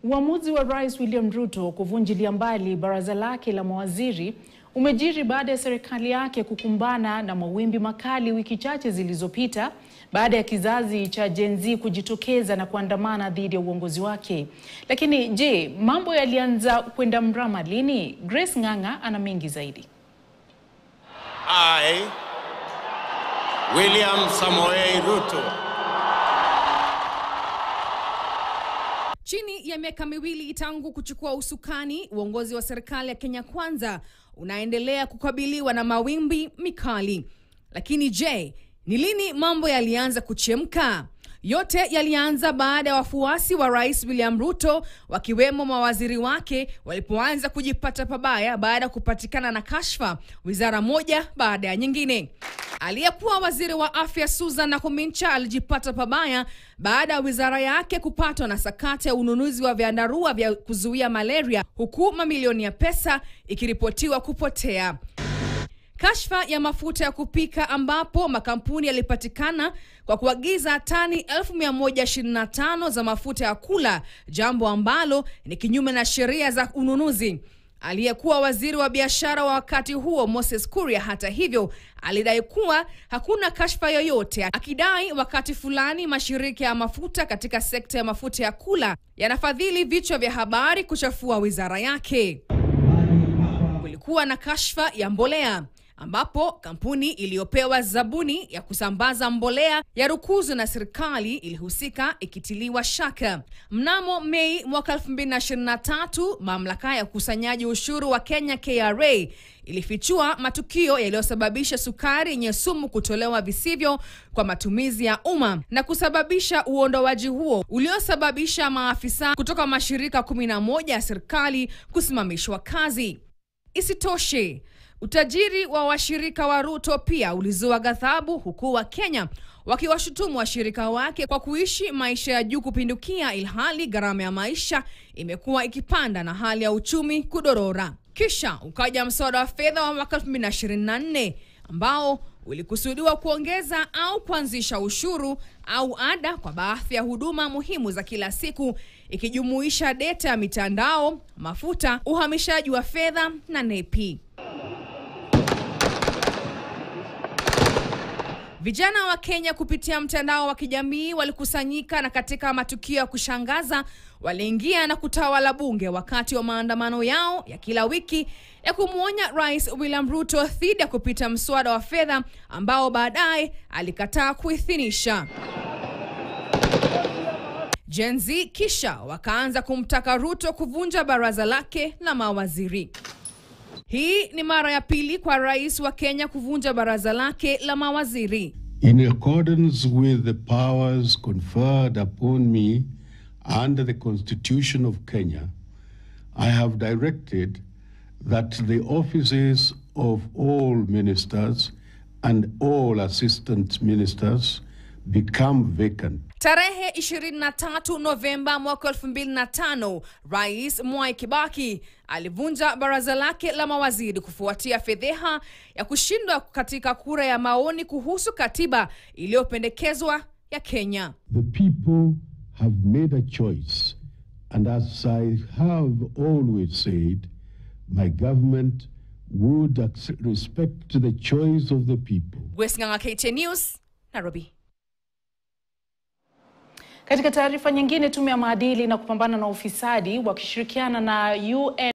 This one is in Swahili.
Uamuzi wa Rais William Ruto kuvunjilia mbali baraza lake la mawaziri umejiri baada ya serikali yake kukumbana na mawimbi makali wiki chache zilizopita baada ya kizazi cha Gen Z kujitokeza na kuandamana dhidi ya uongozi wake. Lakini je, mambo yalianza kwenda mrama lini? Grace Ng'ang'a ana mengi zaidi. I, William Samoei Ruto, Chini ya miaka miwili tangu kuchukua usukani, uongozi wa serikali ya Kenya Kwanza unaendelea kukabiliwa na mawimbi mikali. Lakini je, ni lini mambo yalianza kuchemka? Yote yalianza baada ya wafuasi wa Rais William Ruto wakiwemo mawaziri wake walipoanza kujipata pabaya baada ya kupatikana na kashfa wizara moja baada ya nyingine. Aliyekuwa waziri wa afya Susan Nakhumicha alijipata pabaya baada ya wizara yake kupatwa na sakata ya ununuzi wa vyandarua vya kuzuia malaria, huku mamilioni ya pesa ikiripotiwa kupotea. Kashfa ya mafuta ya kupika ambapo makampuni yalipatikana kwa kuagiza tani 1125 za mafuta ya kula, jambo ambalo ni kinyume na sheria za ununuzi. Aliyekuwa waziri wa biashara wa wakati huo Moses Kuria, hata hivyo, alidai kuwa hakuna kashfa yoyote, akidai wakati fulani mashirika ya mafuta katika sekta ya mafuta ya kula yanafadhili vichwa vya habari kuchafua wizara yake. Kulikuwa na kashfa ya mbolea ambapo kampuni iliyopewa zabuni ya kusambaza mbolea ya rukuzo na serikali ilihusika ikitiliwa shaka. Mnamo Mei mwaka 2023, mamlaka ya ukusanyaji ushuru wa Kenya KRA ilifichua matukio yaliyosababisha sukari yenye sumu kutolewa visivyo kwa matumizi ya umma na kusababisha uondoaji huo uliosababisha maafisa kutoka mashirika 11 ya serikali kusimamishwa kazi. Isitoshe, utajiri wa washirika wa Ruto pia ulizua ghadhabu, huku wa Kenya wakiwashutumu washirika wake kwa kuishi maisha ya juu kupindukia, ilhali gharama ya maisha imekuwa ikipanda na hali ya uchumi kudorora. Kisha ukaja mswada wa fedha wa mwaka 2024 ambao ulikusudiwa kuongeza au kuanzisha ushuru au ada kwa baadhi ya huduma muhimu za kila siku ikijumuisha data ya mitandao, mafuta, uhamishaji wa fedha na nepi. Vijana wa Kenya kupitia mtandao wa kijamii walikusanyika na katika matukio ya kushangaza waliingia na kutawala bunge wakati wa maandamano yao ya kila wiki ya kumwonya Rais William Ruto dhidi ya kupita mswada wa fedha ambao baadaye alikataa kuidhinisha. Gen Z kisha wakaanza kumtaka Ruto kuvunja baraza lake la mawaziri. Hii ni mara ya pili kwa rais wa Kenya kuvunja baraza lake la mawaziri. In accordance with the powers conferred upon me under the Constitution of Kenya, I have directed that the offices of all ministers and all assistant ministers become vacant. Tarehe 23 Novemba mwaka 2005, Rais Mwai Kibaki alivunja baraza lake la mawaziri kufuatia fedheha ya kushindwa katika kura ya maoni kuhusu katiba iliyopendekezwa ya Kenya. The people have made a choice, and as I have always said, my government would ac- respect the choice of the people. Grace Ng'ang'a, KTN News, Nairobi. Katika taarifa nyingine, tume ya maadili na kupambana na ufisadi wakishirikiana na UN